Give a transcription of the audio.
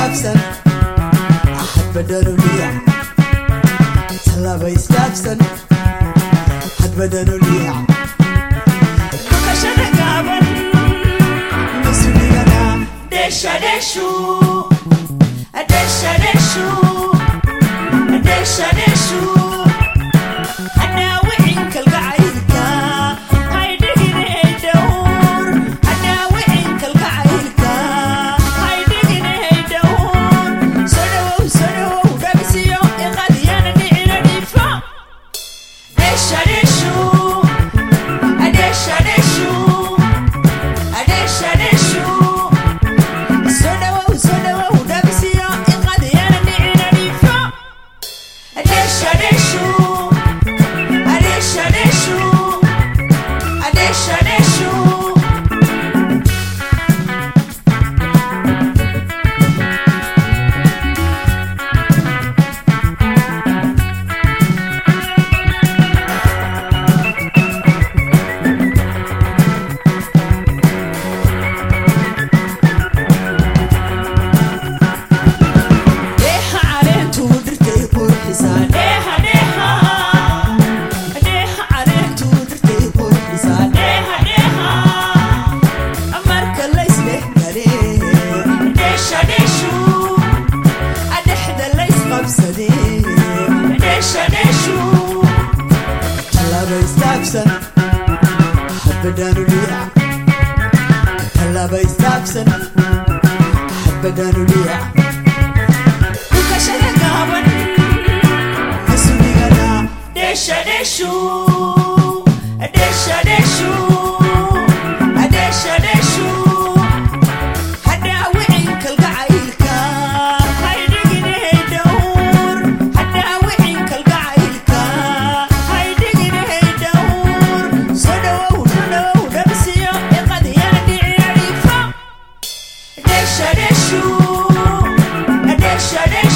istaabsan hadba dhanuliya tallaaba istaabsan hadba dhanuliya dhukashada gaaban masugigana dheesha dheeshu dheesha dheeshu dheesha dheeshu hadhaawicin kalgacaylka haydhigine dhowr hadhaawicin kalgacaylka haydhigine dhowr soo dhawow soo dhawow dhabisiyo iqadiyana dhicina dhiifo dheesha dheeshu dheesha dheeshu dheesha dheeshu soo dhawow soo dhawow dhabisiyo iqadiyana dhicina dhiifo dheesha dheeshu dheesha dheeshu dheesha dheeshu dheeha caleentuu dhirtay qurxisaan dheeha dheeha dheeha caleentu tuu dhirtay qurxisaan dheeha dheeha marka laysdhex galee dheesha dheeshu dhexda laysqabsadee dheesha dheeshu tallaaba istaabsan hadba dhanuliya tallaaba istaabsan hadba dhanuliya dhukashada gaaban masugigana dheesha dheeshu dheesha dheeshu dheesha dheeshu hadhaawicin kalgacaylka haydhigine dhowr hadhaawicin kalgacaylka haydhigine dhowr soo dhawow soo dhawow dhabisiyo iqadiyana dhicina dhiifo dheesha dheeshu dheesha dheeshu